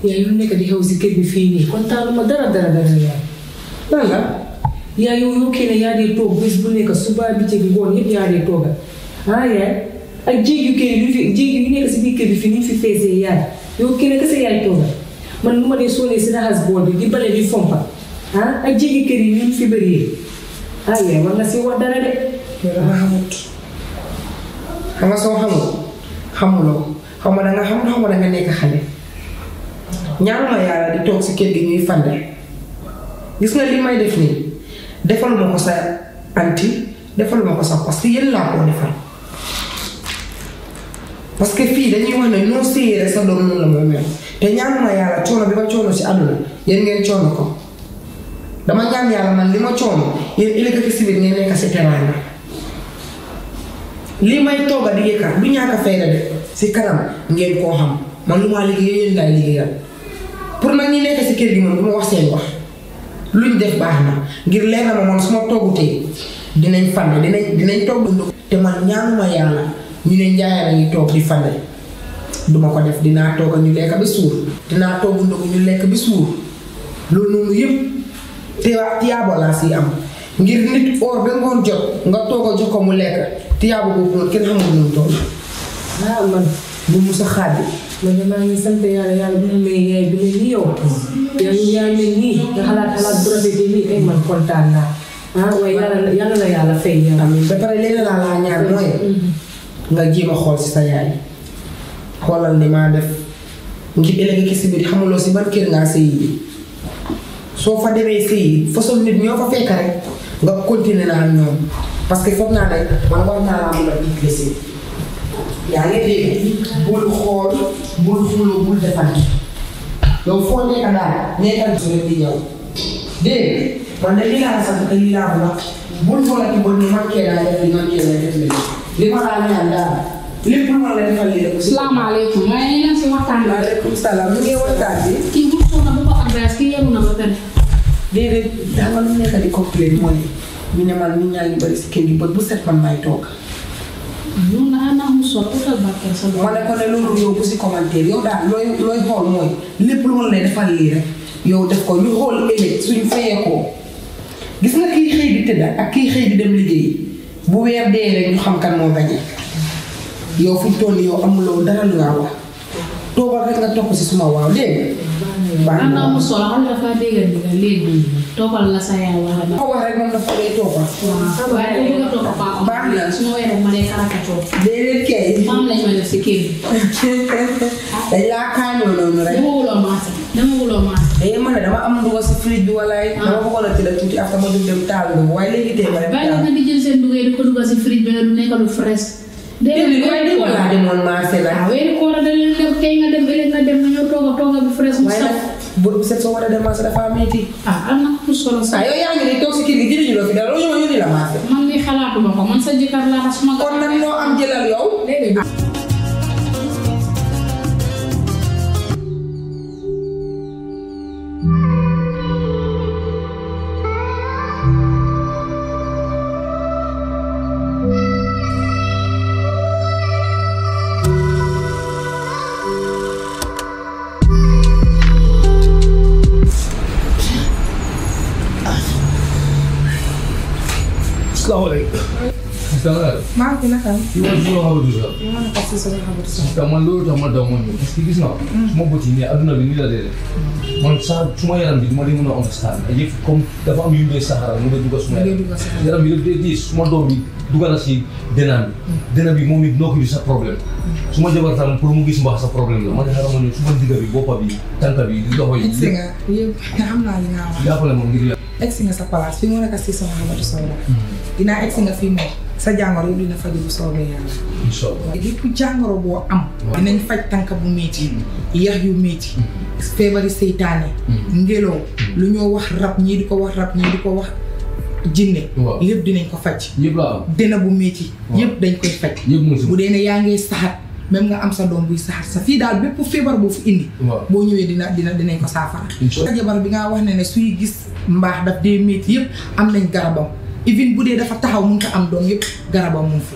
yaay lu nekk di xew si kër bi fii nii kontaanuma dara dara dara yaay lan la yaay yow yow kenn yaa dee toog bés bu nekk suba bi ci ngoon yëpp yaa dee tooga ah yaay ak jéeg yu kenn yu fi jéeg yu nekk si biir kër bi fii ni ñu fi feesee yaay yow kenn kese yaay tooga man lu ma dee soolee si raxas bool bi di bale di fompa ah ak jéegi kër yi ñu fi bëree ah yaay war nga si wax dara de yow dama xamut xam nga soo xamul xamuloo xaw ma danga xam xaw ma danga nekk xale ñaanuma yàlla di toog si kër gi ñuy fande gis nga li may def nii defaluma ko sa anti defaluma ko sa parce que yéen laa koo defal parce que fii dañuy wax ne noo séyee rek sa doom noonu la mooy mel te ñaanuma yàlla coono bi ma coono si àdduna yéen ngeen coono ko dama ñaan yàlla man li ma coono yéen ëllëg ak si biir ngeen nekk si teraanga lii may tooga di yëkkat du ñàkk a fayda de si kanam ngeen koo xam man lu maa liggéey yéen laay liggéeyal pour nag ñi nekk si kër gi moom du ma wax seen wax luñ def baax na ngir leer na ma man su ma toggutee dinañ fande dinañ dinañ togg ndox te man ñaanuma yàlla ñu ne njaayal a ngi toog di fande duma ko def dinaa togg ñu lekk bi suur dinaa togg ndox ñu lekk bi suur loolu noonu yëpp te tiyaabo laa si am ngir nit or ba ngoon jot nga toog a jox ko mu lekk tiyaabo boobu noonu kenn xamul nu mu toll ah man bu mu sa xaadi man de maa ngi sant yàlla yàlla bu mu may yaay bi mel ni yow yow yaa mel nii nga xalaat xalaat bu rafetee nii ay man kontaan naa ah waaye yàlla yàlla na yàlla fay yow. amiin ba pare leneen laa laa ñaar mooy nga jéem a xool si sa yaay xoolal ni maa def ngir ëllëg ki si biir xamuloo si ban kër ngaa sëyi bi soo fa demee sëyi façon nit ñoo fa fekk rek nga continuer naa ak ñoom parce que foog naa ne man war naa laa mun a déclencher yaa ngi dégg bul xool bul xuloo bul defante yow foo nekk daal nekkal su rek di ñëw dégg man de lii laa sant te lii laa ko wax bul xoolati ba ni man kee laa def li man kee laa def li li ma laa ñaan daal lépp lu ma la defal lii rek. salaamaaleykum maa ngi leen si waxtaan bi. maaleykum salaam mu ngi waxtaan bi. kii bu soxla bu ko adresse kii yeru na ba pare. déedéet daa nga lu nekk di complain mooy ñu ne man nit ñaa ngi bëri si kër gi bët bu set man may toog. ñun naa naa mu sol utal barkeel sa ma ne ko ne loolu yow bu si commentaire yow daal looy looy xool mooy lépp lu ma la defal lii rek yow def ko ñu xool ëllëg suñu fayee ko gis nga kii xëy di tëdda ak kii xëy di dem liggéey bu weer dee rek ñu xam kan moo gañe yow fu mu toll nii yow amuloo dara lu nga wax toogal rek nga topp si suma waaw dégg nga. naa naa mu sol xam nga dafa dégg ni nga léegi toppal la sa yaay wala ma ko wax rek moom dafa dee toogal. waaw waaye dañu nga topp paa baax na. su ma weeree ma dee karakatoo déedéet kay. maam lañ ma def si kër gi dañ laa kaañoo noonu rek. dama wuloo maasa dama wuloo maasa eh man de dama am nduga si fridge bi walaay. dama bëggoon a tëdd tuuti after ma jóg dem taal bi waaye léegi tey ma dem bàyyi la taal. nga di jël seen duggee di ko dugal si fridge bi du nekk lu fresh déedéet waaye di ko laa demoon marché la. waaw weeri koor da leen dem tey nga dem ëllëg nga dem nga ñëw tooga tooga bi fresh mu waaye saf nag bët bu set soo war a dem marché dafa metti. ah am na mu solo ah sax yow yaa ngi nii toog si kër gi jëriñu loo fi dara loolu ma yónni la marché. man mi xalaatuma ko man sa jëkkër laa tax suma kon nag loo am jëlal yow. déedéet Assalamualaikum. Sangat. maa ngi fi naka am. Iwan dulu apa dulu? ñu mën a ko si sama xabar si. Taman lu taman taman lu. Meski gis nga. Semua buat ini aduna bi ni la de. Man sa suma yaram bi duma di mëna understand. Ay comme dafa am yu mbé sahara mu dugg suma Ngay yaram. dugg sa Yaram bi def di suma doom bi dugal na si denam bi. Denam bi moom it noo ko bi sa problème. Suma jabar tam pour mu gis mbaax sa problème la. Man xaaral ma ñëw suma digga bi boppa bi tànka bi di doxo yi. egsi nga yëpp nga xam naa li nga wax. Jàppale ma ngir yàlla. egsi nga sa place fi mu nekk si sama xabar si la. dinaa egsi nga fii moom sa jàngoro yëpp dina faju bu soobee yàlla. Inshallah. lépp jàngoro boo am. dinañ faj tànk bu métti. yax yu métti. feebari seytaane. ngelaw lu ñoo wax rab ñii di ko wax rab ñii di ko wax jinne. Waaw. yëpp dinañ ko faj. Yëpp la am. dina bu métti. Waaw. yëpp dañ koy faj. Yëpp mu ngi si. bu dee ne yaa ngi saxat même nga am sa doom buy saxat sa fii daal bépp feebar boo fi indi. Waaw. boo ñëwee dina dina dinañ ko saafara. Incha sa jabar bi nga wax ne ne suy gis mbaax daf dee métti yëpp am nañ garabam even bu dee dafa taxaw mun ko am doom yëpp garabam mu ngi fi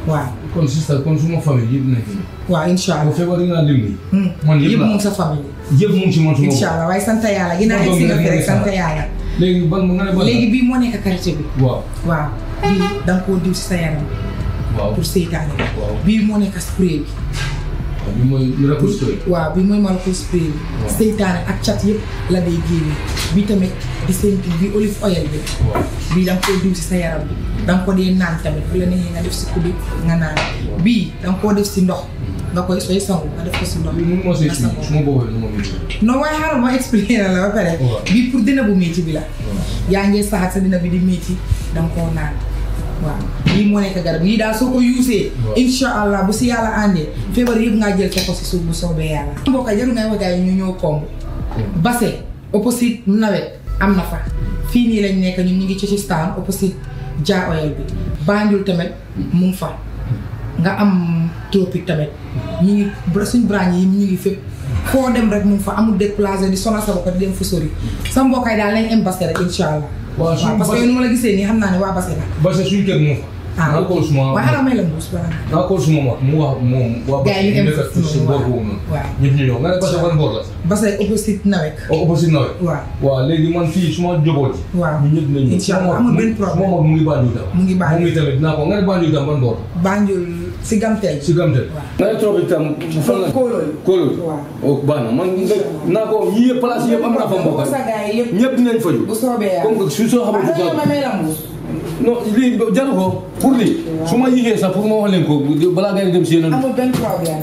waaw kon sister kon suma famille yëpp nekk nii. waaw incha bu allah fekkee da ngaa lim nii. Hmm. man yëpp yëpp la mu ngi sa famille yëpp mu ngi ci man suma incha allah waaye sant yàlla ginnaaw egg si nga fi rek sant yàlla léegi ban nga ne ban. léegi bii moo nekk karité bi waaw waaw bii da nga koo diw si sa yaram waaw pour seytaane waaw bii moo nekk spray bi waaw bi mooy miracle story. waaw bii mooy malko spray bi Waaw. seytaane ak cat yëpp la day génne bii tamit di seen bi olive oil bi waaw bii da nga koo diw si sa yaram bi da nga ko dee naan tamit bu la neexee nga def si kuddu nga naan bii da nga koo def si ndox nga koy sooy sangu nga def ko si ndox bi mun ma see nga si sangoo. su ma boobee nu ma mën non waaye xaaral ma expliqué na la ba pare Waaw. bii pour dina bu métti bi la yaa ngee saxaat sa dina bi di métti da nga koo naan waaw lii moo nekk garab lii daal soo ko yuusee Waaw. insha allah bu si yàlla àndee feebar yëpp ngaa jël ko si suuf bu soobee yàlla mbokk yi jarul ngay wax gars yi ñu ñëw komb base opposite nawet am na fa fii nii lañ nekk ñun ñu ngi ci ci staan opposite ja oil bi Banjul tamit mu ngi fa nga am tropique tamit ñu ngi bra- suñ branche yi ñu ngi fépp foo dem rek mu ngi fa amul déplacé di sonal sa bopp di dem fu sori sa mbokkaay daal lañ am base rek incha allah waaw waaw suñu parce que nu ma la gisee nii xam naa ne waa base la parce que suñu kër moo fa. ah naa ko suma waaye xanaa may la mbuus bala nga naa ko suma mag mu wax moom waa Gars yi ñu nekk em si boor boobu noonu. waaw. ñëpp ñu ñëw nga ne parce que ban boor la. base opposite nawet au opposite nawet. waaw waaw léegi man fii suma njaboot yi. waaw ñu ñëpp nañu. Incha allah amul benn problème. suma mag mu ngi Banjul tam. Mu ngi Banjul. moom itamit naa ko nga ne Banjul tam ban boor. Banjul si gamteel si Gamtel. waaw. nga ne tropique tam fan la. Kóolóol. Kóolóol. waaw. oh baax na man nga naa ko yii yëpp place yëpp am naa fa mbokk. sa gars yi yëpp ñëpp dinañ faju. bu soobee yàlla comme que su soo xamante waaw ma may la mbuus non lii jaru ko pour lii su ma yéegee sax pour ma wax leen ko balaa ngay dem si yeneen. amul benn problème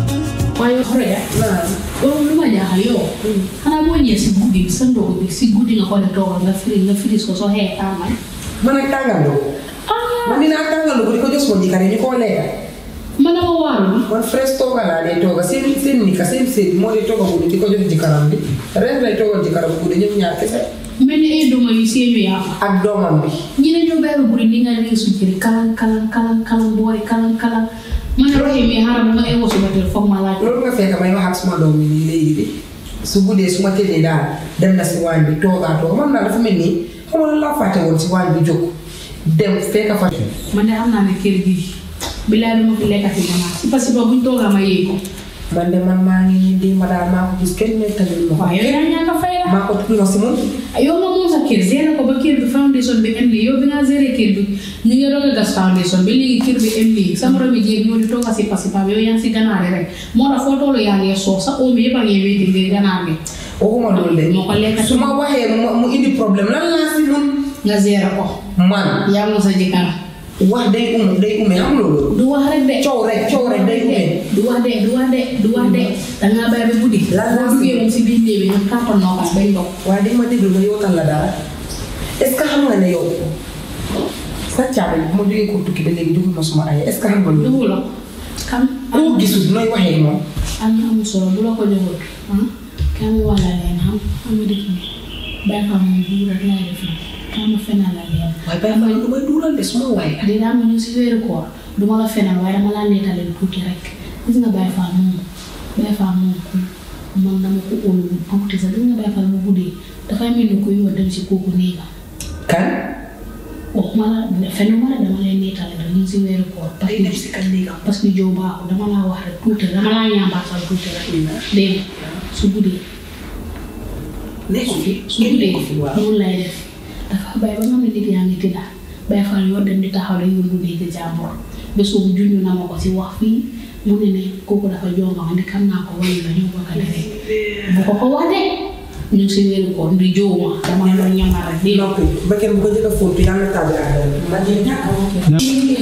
waaye xore loolu lu ma jaaxal yow xanaa boo ñëwee si guddi bi sa ndogu bi si guddi nga ko def toogal nga firi nga firis ko soo xëyee tàngal man ak tàngal doo man dinaa tàngal doo di ko jox sama jikkaar yi ñu koo lekka man dama waaru man fresh tooga laa dee tooga seen seen nika seen seen moo dee tooga guddi di ko jox jikkaram bi ren lay toogal jikkaram guddi ñëpp ñaar kese mel ni ay doma yu seeñu yaa fa ak doomam bi ñi ne ñoo bàyyi guddi ni nga leen sukkiri kalan kalan kalan kalan boori kalan kalan ma ne roxee mi xaaral bu ma ewo suba teel foog ma laaj loolu nga fekk may wax ak suma doom bi nii léegi de su guddee su ma tëddee daal dem na si waañ bi toogaa tooga man daal dafa mel nii xam nga lan laa fàtte woon si waañ bi jóg dem fekk fa man de xam naa ne kër gi bilaay du ma fi lekkati ganaar si parce que boobu buñ toogaa ma yéeg ko man de man maa ngi nii di ma daal maa ko gis kenn nettali ma ko waaw yow yaa ñàkk a fay la maa ko tudd si moom yow nga moom sa kër gérer ko ba kër bi foundation bi em lii yow bi nga gérer kër bi ñu ngi doog a gas foundation bi léegi kër bi em lii sa morom yi jéeg ñoo di toog a si pasi pa yow yaa ngi si ganaar yi rek moo tax foo toolu yaa ngi soof sa oom yëpp a ngi wéeti ngir ganaar gi waxuma loolu de moo ko lekk su ma waxee mu mu indi problème lan laa si mun nga gérer ko man yaa moom sa jëkkër wax day um day ume am loolu du wax rek de coow rek coow rek day ume du wax de du wax de du wax de dangaa bàyyi ba guddi Lan laa boo duggee moom si biir néeg bi nga kàttan noo kaas bañ dox waaye di ma déglu ma yootal la dara est ce que xam nga ne yow sa caabi bu ma jógee ko tukki ba léegi dugul ma suma ay est ce que xam nga loolu dugu la kan koo gisul nooy waxee ak moom am na amul solo bu la ko joxul ah kaa ma wala leen xam xam nga dëkk bi bàyyi fa moom bu rek laay def nii kaa ma fenal la leen waaye bàyyi ma lu may duural de suma waaye dinaa ma ñëw si weeru koor du ma la fenal waaye dama laa nettalee tuuti rek gis nga Baye Fall moom Baye Fall moom ku man dama ko óolu bu tuuti sax gis nga Baye Fall mu guddee dafay mel ni kuy war dem si kooku néega kan waxuma la fenn ma la dama lay nettale rek ñu ngi si weeru koor parce day def que si kan léegi parce que jow baaxul dama laa wax rek tuuti rek dama laa ñaambaatal tuuti rek dégg nga su guddee nekku fi su guddee nekku fi waaw noonu lay def dafa bàyyi ba nga xam ne nit yaa ngi tëdda Baye Fall yoo dem di taxaw rek yoon bu dégg jàmbur bés boobu junj na ma ko si wax fii mu ne ne kooku dafa jonga ma ndi xam naa ko wayu la ñoo bokk a defee bu ko ko wax de ñu ngi si wéeru koor ndi jow ma dama la doon ñamal rek dégg nga noppi ba kenn bu ko jëkk a fóotu yàlla na tàbbi ak dara man de ñàkk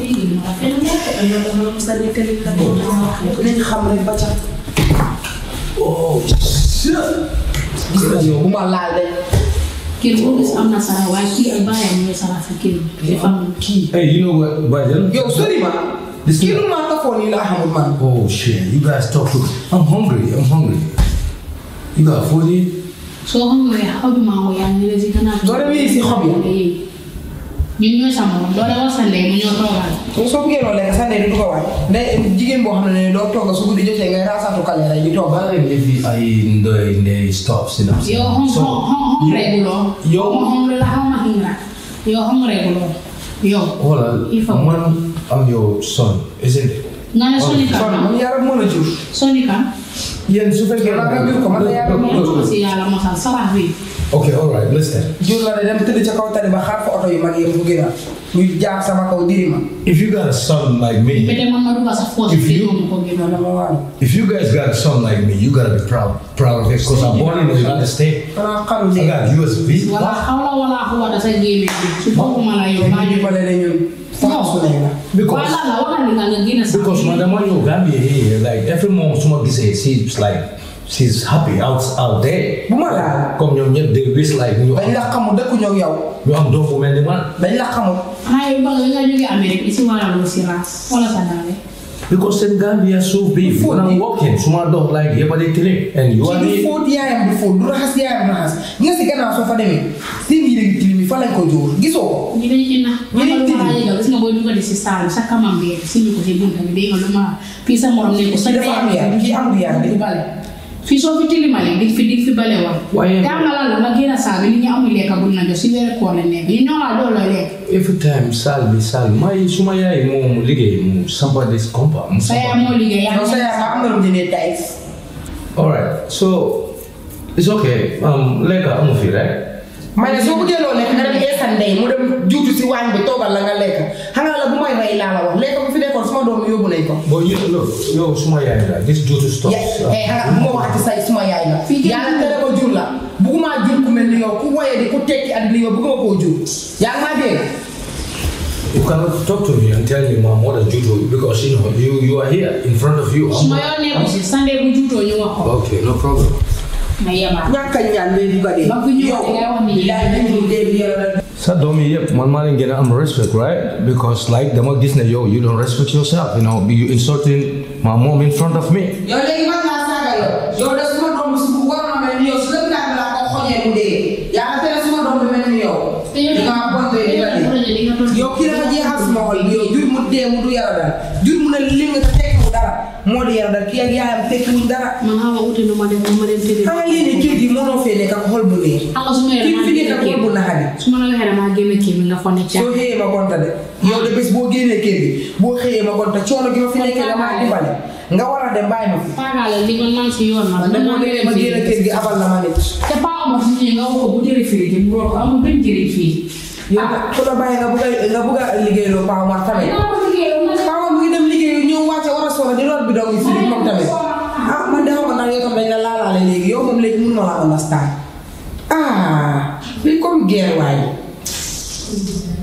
nañ xam rek ba ca oh shit. gis nga yow bu ma laal de kër boo gis am na sara waaye kii ak bàyyam ñooy sara sa kër bi dafa am kii Hey, you know what, Bajan? yow sori ma This kii is- lu ma tafoon yi laa xamul man Oh shit, you guys talk to. I'm hungry. I'm hungry. You got food? soo xam ne xobi mango yaa ngi ne si gannaaw Doo dem yéeg si xob yi? ñun ñooy sama doo dem wax sa ndey mu ñoo toogal soo bëggee loolu lekk sax ne du ko waay day jigéen boo xam ne doo togg su guddi jotee ngay raasaatu kale rek di togg Bala if I the the stop sit up. yow xom xom xom xom reguloo yow- xom xom la xaw ma xingra yow xom reguloo yow Voilà, il faut man I'm your son, isn't it? nga ne soni kon kan man yaram moo la jur soni kan Yéen su fekkee Xanaa nga jur ko, man la yaram mais ko si yàlla mosal sarax bi Okay, all right, listen. jur la de dem tëdd ca kaw tali ba xaar fa oto yu mag yëpp mu gën a ñu jaar sama kaw diri ma If you got a son like mais me, de man ma dugg sa force If bi you- mu ko gënoon dama waaru if you guys got a son like me, you gotta be proud, proud of it. Because I'm born in the United States. xanaa xaru I de got US visa. wala xawla wala xuwata sa gémé bi su bokkuma la yow maa ñu ñu bale ne ñun sama su ne la Because wala la waxal li nga nga génn sa because madam when you Gambia here, like every mom suma gisee she's like she's happy out out there. bu ma laal Comme ñoom ñëpp they wish like ñu dañ la am xamul dëkkuñoo ak yow ñu am doom bu mel ni man. dañ la xamul xanaa yow ba nga nga jógee Amérique si wala lu si raas wala sa daale Because in Gambia so big. When I'm walking, suma doom like yëpp a di tilim. And you are ci du here. fóot yaayam du fóot du raxas yaayam raxas nga si gannaaw soo fa demee seen yére gi tilim yi fa lañ ko jóor gisoo ko ñu dañu ina Ñu ñu dañu ma la yëgal gis nga booy dugal si saal bi sa kamam bi si ñu ko si bunta bi dégg nga lu ma fii sa morom ne ko sa Kii dafa am yar, kii amul yar de. di bale fii soo fi tilimale di fi di fi bale woon Waaye- daa nga lan la nga génn saa bi nit ñi amul lekka bu na jox si weeru koor la nekk ñu ñoo laa doo looy lekk Every time sal bi sal may suma yaay moom liggéey mu sampa this compa mu sa yaay sampa. moo liggéey yaa non sa yaay ma am na lu mu jëndee tayis Alright, so it's okay. Um, lekka amu fi right? ma ne soo bëggee loo lekk nga dem eesan ndey mu dem juutu si waañ bi toogal la nga lekk xanaa la bu may rey laa la wax lekk bu fi nekkoon suma doom yi yóbbu nañ ko But you look, yo suma yaay la. This due to stuff. ya eh xanaa bu ma waxati say suma yaay la yàlla tere ko jur la bugguma jur ku mel ni yow ku woyee di ku tekki at ni yow bugguma koo jur yaa ngi maa dégg You cannot talk to me and tell me my mother judo because you know you you are here in front of you. su ma I'm, yoon nekku si sande bu juutoo ñu wax ko okay, no problem. ma yebaat ñàkk a ñaan bee bugg a dee Ba ku ñëw yow da ngay wax ni yaay nañ ñu dee bi yàlla sa doom yi yëpp man maa leen gën a am respect right because like dama gis ne yow you don't respect yourself you know you insulting my mom in front of me yow léegi man laa saaga yow yow de suma doom bi su war na mel ni yow su la kaa laa ko xoñee mu dee yàlla tere suma doom bi mel ni yow te yow di nga bon de di nga dee projet di nga doon yow kii dafa jeexal suma xol bi yow jur mu dee mu du yara dara jur mu ne li nga te tekkiwu dara moo di yara dara kii ak yaayam tekkiwuñ dara man xam nga uti nu ma dem ma dem tëdd xam nga lii nii kii gi mënoo fee nekk ak xol bu neex xam nga su ma kii yoree fi nekk maa ak génn xol bu kii naxari su ma la waxee damaa génn kii bi nga fonne ca soo xëyee ma gonta de yow de bés boo génnee kër gi boo xëyee ma gonta coono gi ma fi nekkee damaa dimbale nga war a dem bàyyi ma fi faagaale li man man si yoon ma man de boo demee ma génn kër gi abal na ma nit te paa ma fi ñëwee nga wax ko bu jëlee fii di mu ko amul benn njëriñ fii yow ku la bàyyi nga bugg a nga bugg a liggéeyloo Paa Omar tamit dinaa ko liggéey ma ne Paa Omar mu ngi dem liggéeyu ñëw wàcce war a soxla di root bi doog yi fii moom tamit ah man de xaw ma ndax yow tam dañ la laalaale léegi yow moom léegi mënuma la understand ah lii comme guerre waaye